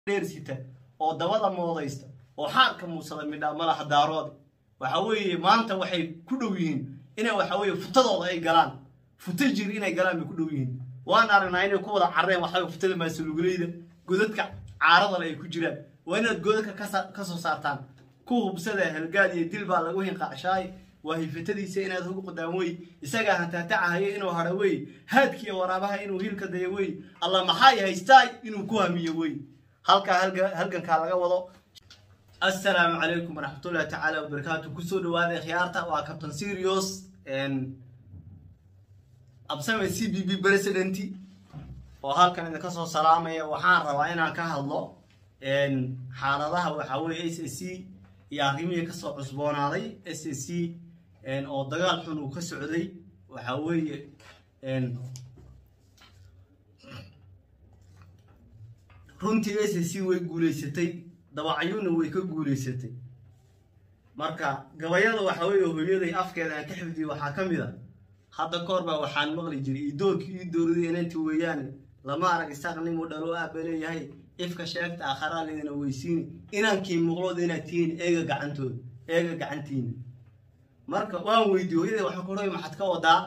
dheersita oo dabada moodaysta oo xaarka muusada midha madaxa daaroode waxa weeye maanta waxay ku dhow yihiin inay waxa weeye futadooda ay galaan futo jir inay galaan bay ku dhow yihiin waan aragnaa inay ku wada carreen waxa weye futada maasuluguleyda godadka caaradale ay ku jiraan waa inaad godadka ka soo saartaan ku hubsada halgaad iyo dil baa lagu hinqacshaay waa hifatadiisa inaad ugu qadaan wey isagaa hantaatacahaya inuu haro wey haadkiiyo waraabaha inuu hiilka dayo wey alla maxay haystaay inuu ku hamiyo wey halkaa halgankaa laga wado assalaamu calaykum waraxmatullahi tacaala wabarakaatu kusoo dhawaada khiyaarta waa captain serios absame c b b president oo halkan idinka soo salaamaya waxaan rabaa inaan ka hadlo xaaladaha waxaa weye s a c iyo arrimihii kasoo cusboonaaday s a c oo dagaal xun uu ka socday waxaa weeye runtii s a c way guulaysatay dabacyuna way ka guulaysatay marka gabayada waxaa weeye hooyaday afkeeda aan ka xifdiyo waxaa ka mid a hadda koor baa waxaan maqli jiray idoorkii ii dowraday inanti weeyaane lama arag isaaqnimu dhalo aaba leeyahay ifka sheegta aakharaa laydina weysiini inaankii muuqlooda inaad tihiin eega gacantooda eega gacantiina marka waan weydiye hooyaday waxaan ku dhahay maxaad ka wadaa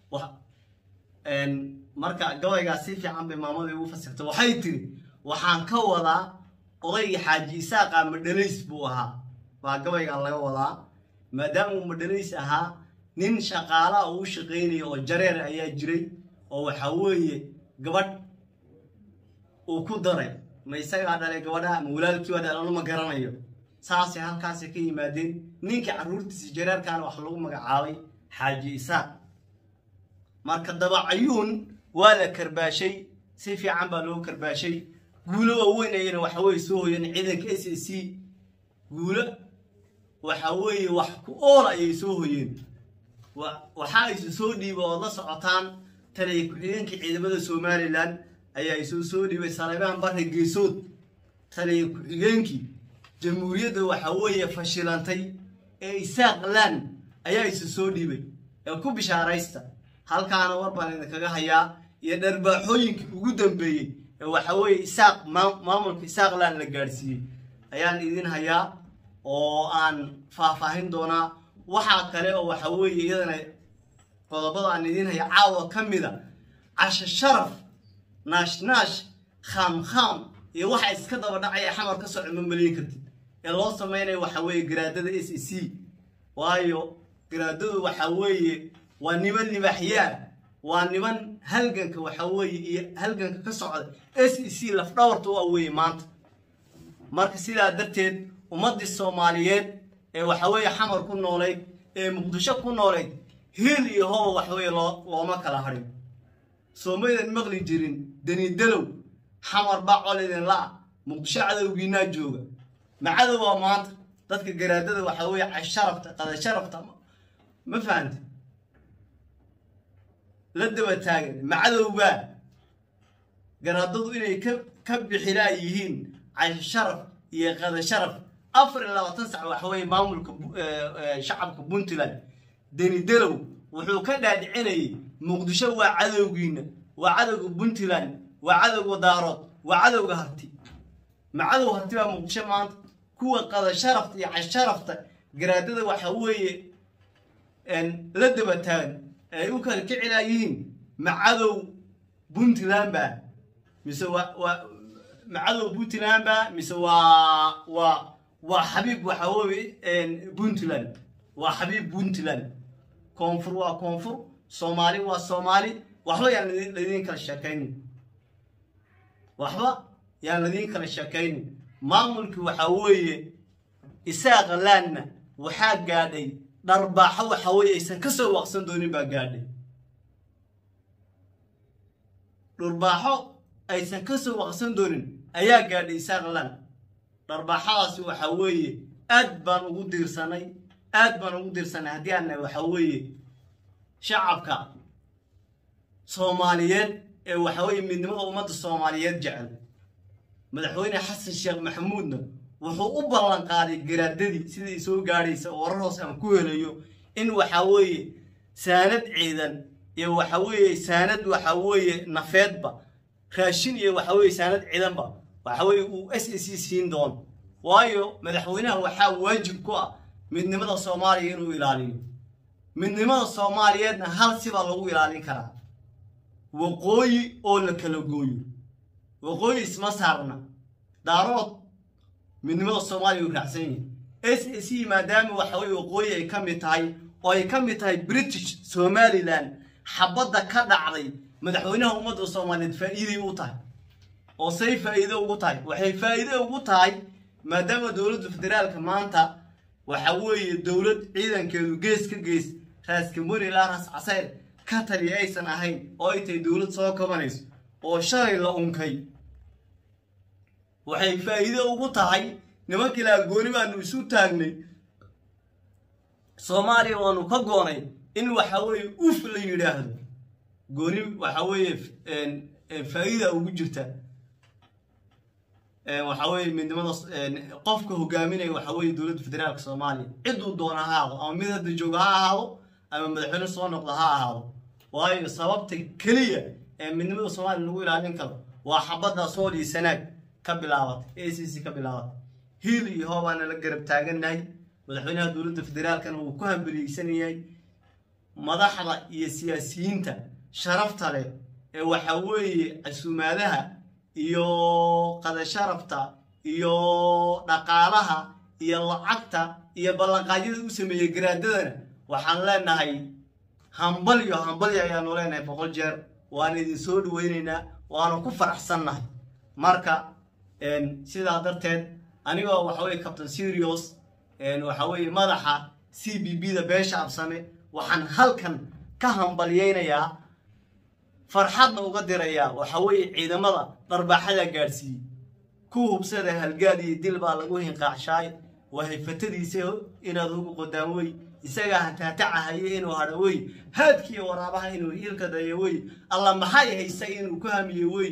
marka gabaygaas si fiican bay maamadii ugu fasirtay waxay tiri waxaan ka wadaa odaygii xaaji isaaqa madhalays buu ahaa baa gabaygan laga wadaa maadaama uu madhalays ahaa nin shaqaalaha uu shaqaynaya oo jareer ayaa jiray oo waxaa weeye gabadh uu ku daray ma isagaa dhalay gabadha ma walaalkiiba dhalano ma garanayo saasay halkaasay ka yimaadeen ninkii carruurtiisi jareerkaana wax lagu magacaabay xaaji isaaq marka dabacayuun waa la karbaashay si fiican baa loo karbaashay guulo waaweyn ayana waxa weye soo hoyeen ciidanka s a c guulo waxa weeye wax ku oola ayay soo hoyeen waxaa isu soo dhiiba ood la socotaan taliya ku-xigeenkii ciidamada somalilan ayaa isu soo dhiibay saleebaan barre geesood taliya ku-xigeenkii jamhuuriyadda waxa weeye fashilantay ee isaaq lan ayaa isu soo dhiibay ee ku bishaaraysta halkaana war baan idinkaga hayaa iyo dharbaaxooyinkii ugu dambeeyey ee waxa weeye isaaq maamulka isaaq lan la gaadhsiiyey ayaan idin hayaa oo aan faahfaahin doonaa waxaa kale oo waxa weeye iyadana qodobada aan idin haya caawa ka mida casho sharaf naashnaash khaamkhaam iyo waxa iska daba dhacaya xamar ka soo cimamaliyin kartid ee loo samaynayo waxa weeye garaadada s a c waayo garaadadu waxa weeye waa niman libaaxyaa waa niman halganka waxa weeye iyo halganka ka socda s e c lafdhawarta u aweeye maanta marka sidaa darteed ummaddii soomaaliyeed ee waxa weeye xamar ku noolayd ee muqdisho ku noolayd hiil iyo hoba waxa weeye loo looma kala hadhin soomaydan maqli jirin danidalow xamar baa col idin la-a muqdisho cadowgiinaa jooga ma cadowaa maanta dadka garaadada waxa weeye casharafta qadasharafta ma fahante la daba taagan ma cadowbaa garaadadu inay ka ka bixilaa yihiin casharaf iyo qadasharaf afar iyo labaatan sac waxa weeye maamulka shacabka puntland denidelow wuxuu ka dhaadhicinayay muqdisho waa cadowgiina waa cadowga puntland waa cadowga daarood waa cadowga harti ma cadow harti baa muqdisho maanta kuwa qadasharafta iyo casharafta garaadada waxa weeye la daba taagan ay u kala kicilaa yihiin ma cadow puntland baa mise waa ma cadow puntland baa mise waa waa waa xabiib waxa weeye puntland waa xabiib puntland koonfur waa koonfur soomaali waa soomaali waxba yaan ladiin kala sheekaynin waxba yaan ladiin kala sheekaynin maamulkii waxaa weeye isaaqa laanna waxaa gaadhay dharbaaxo waxa weeye aysan ka soo waqsan doonin baa gaadhay dharbaaxo aysan ka soo waqsan doonin ayaa gaadhay isaaq laan dharbaaxadaasi waxa weeye aad baan ugu diirsanay aad baan ugu diirsanay haddii aannahay waxa weeye shacabka soomaaliyeed ee waxa weeye midnimada ummadda soomaaliyeed jecel madaxweyne xasan sheekh maxamuudna wuxuu u ballan qaaday garaadadii sidai soo gaadhaysa oo warar hoos aan ku helayo in waxa weeye saanad ciidan iyo waxa weeye saanad waxa weeye nafeedba raashin iyo waxa weeye saanad ciidanba waxa weeye uu s a c siin doono waayo madaxweynaha waxaa waajib ku ah midnimada soomaaliya inuu ilaaliyo midnimada soomaaliyeedna hal sibaa lagu ilaalin karaa waqooyi oo la kala gooyo waqooyi isma saarna daarood midnimada soomaaliya uu raacsan yahay s a c maadaama waxa weye waqooyi ay ka mid tahay oo ay ka mid tahay british somalilan xabadda ka dhacday madaxweynaha ummadda soomaaliyeed faa'iiday u tahay oo say faa'iido ugu tahay waxay faa'iido ugu tahay maadaama dowladda federaalka maanta waxa weeye dowlad ciidankeedu gees ka gees raaskamboni ilaa raas casayr ka taliya aysan ahayn oo ay tahay dowlad soo kabanayso oo shalay la unkay waxay faa'iido ugu tahay nimankii laa gooni baanu isu taagnay soomaaliya waanu ka goonay in waxa weeye uf la yidhaahdo gooni waxa weeye faa'iida ugu jirta waxa weeye midnimada qofka hogaaminaya waxa weeye dowladda federaalka soomaaliya ciduu doona ha ahaado ama mid hadda jooga ha ahaado ama madaxweyne soo noqda ha ahaado waayo sababta keliya ee midnimada soomaaliya lagu ilaalin karo waa xabadda sool iyo sanaag ka bilaabatay a c c ka bilaabatay hiil iyo hoobaana la garab taagannahay madaxweynaha dowladda federaalkana wuu ku hambeliyeysanayay madaxda iyo siyaasiyiinta sharafta leh ee waxa weeye casuumaadaha iyo qadasharafta iyo dhaqaalaha iyo lacagta iyo ballanqaadyada u sameeyey garaadadana waxaan leenahay hambalyo hambalyo ayaanu leenahay boqol jeer waan idin soo dhaweynaynaa waanu ku faraxsannahay marka sidaa darteed anigoo waxa weye captain serios waxa weeye madaxa c b b da beesha absame waxaan halkan ka hambalyeynayaa farxadna uga dirayaa waxa weeye ciidamada dharbaaxada gaadhsiiyey ku hubsada halgaad iyo dil baa lagu hinqaacshaay waa hayfatadiisa inaad ugu qodaan wey isagaa hataatacahaye inuu hadho wey haadkiiyo waraabaha inuu ilka dayo wey alla maxay haysa inuu ku hamiye wey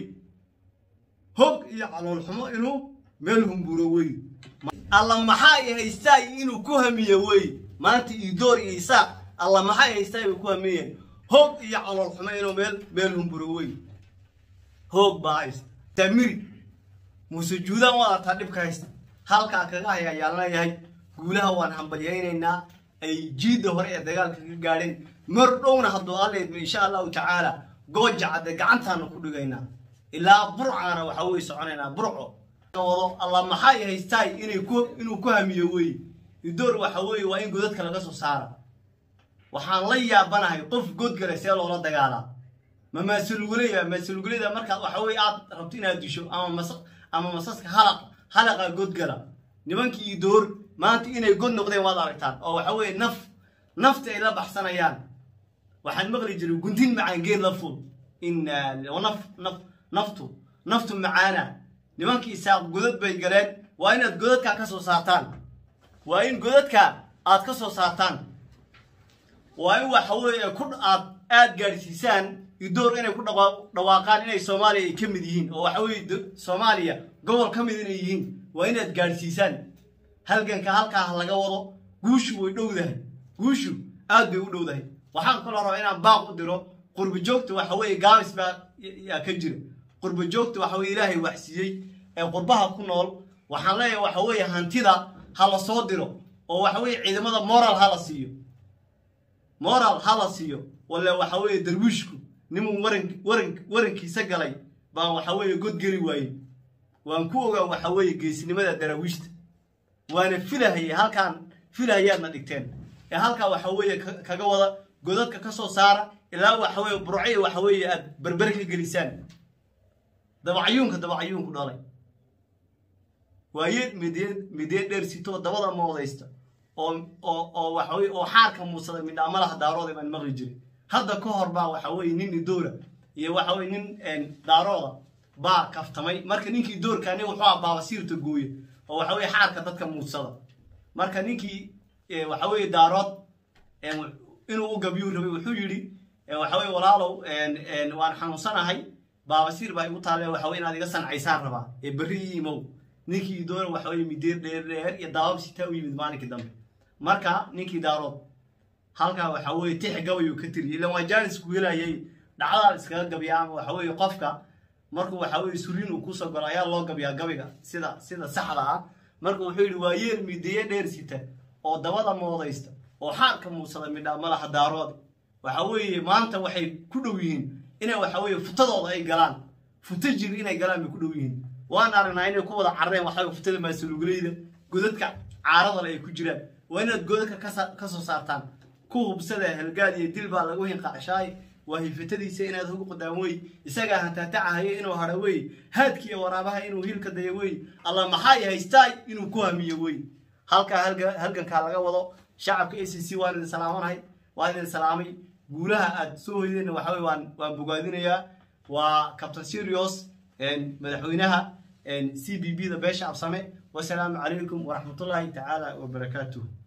hog iyo caloolxumo inuu meel humburo wey alla maxay haystaa inuu ku hamiye wey maanta iidoor iyo isaaq alla maxay haystaa inuu ku hamiyeen hoog iyo caloolxumo inuu meel meel humburo wey hoog baa haysta tamiri muuse juudaan wadataa dhibka haysta halkaa kaga haya ayaan leeyahay guulaha waan hambalyaynaynaa ay jiidda hore ee dagaalka ka gaadheen mar dhowna hadduu alleedba insha allahu tacaala gooja cadde gacantaanu ku dhigaynaa ilaa burcaana waxa weye soconaynaa burco wado alla maxay haystaay inay ku inuu ku hamiyo wey idoor waxa weeye waa in godadka laga soo saara waxaan la yaabanahay qof godgale see loola dagaalaa ma maasuluguleyda maasuluguleyda markaad waxa weye aad rabto inaad disho ama mas ama masaska halaq halaqa godgala nimankii idoor maanta inay god noqdeen waad aragtaan oo waxa weeye naf nafta ay la baxsanayaan waxaan maqli jiray guntin macaan geed la ful inaa naf naf naftu naftu macaana nimankii isaaq godad bay galeen waa inaad godadkaa ka soo saartaan waa in godadka aad ka soo saartaan waa in waxa weeye ku aad aad gaadhsiisaan idoor inay ku dhawaaqaan inay soomaaliya ay ka mid yihiin oo waxa weeye soomaaliya gobol ka mid inay yihiin waa inaad gaadhsiisaan halganka halkaa laga wado guushu way dhowdahay guushu aad bay u dhowdahay waxaan kaloo rabaa inaan baaq u diro qurba joogta waxa weeye gaabis baa yaa ka jira qurba joogta waxa weye ilaahay waxsiiyey ee qurbaha ku nool waxaan leeyahay waxa weeye hantida ha la soo diro oo waxa weeye ciidamada moral ha la siiyo moral ha la siiyo wale waxa weeye darwiishku nimuu waran waran warankiisa galay baan waxa weeye god geli waayey waan ku ogaa waxa weeye geesinimada daraawiishta waana filahayay halkaan filahayaadna dhigteen ee halkaa waxa weeye kaga wada godadka ka soo saara ilaa waxa weeye burciya waxa weeye aad berber ka gelisaan dabacyuunka dabacyuunku dhalay waaye midee midee dheer sitoo dabada moodaysta oo oo oo waxa weye oo xaarka muusaday midhaamalaha daarooda baan maqli jiray hadda ka hor baa waxa weeye nin idoora iyo waxa weye nin daarooda baa kaftamay marka ninkii doorkaani wuxuu ah baabasiirta gooye oo waxa weye xaarka dadka muudsada marka ninkii waxa weye daarood inuu u gabyuu rabay wuxuu yidhi waxa weye walaalow waan xanuunsanahay baabasiir baa igu taale waxa weye inaad iga sancaysaan rabaa ee berri ii imow ninkii idoora waxa weye mideer dheer dheer iyo daawab sitaa u yimid maalinkii dambe marka ninkii daarood halkaa waxa weye tix gabayuu ka tiriyay ilan waa jaanis ku helayay dhacdaa iskaga gabya ama waxa weye qofka markuu waxaa weye suriin uu kusoo galo ayaa loo gabiyaa gabiga sida sida saxda ah marka wuxuu yidhi waa yeel mideeye dheer sita oo dabada moodaysta oo xaarka muusada midhaa madaxa daaroode waxa weeye maanta waxay ku dhow yihiin inay waxa weeye futadooda ay galaan futo jir inay galaan bay ku dhow yihiin waan aragnaa inay ku wada carreen waxa weye futada maasuluguleyda godadka caaradale ay ku jiraan waa inaad godadka ka soo saartaan ku hubsada helgaad iyo dil baa lagu hinqacshaay waa hilfatadiisa inaad hog qodaan wey isagaa hantaatacahayo inuu haro wey haadki iyo waraabaha inuu hiilka dayo wey alla maxay haystaay inuu ku hamiyo wey halkaa halgankaa laga wado shacabka a c c waan idin salaamanahay waan idin salaamay guulaha aad soo hoydeenna waxa wey waan waan bogaadinayaa waa captain serios madaxweynaha c b b da beesha absame wasalaamu calaykum waraxmatullaahi tacaala wabarakaatuh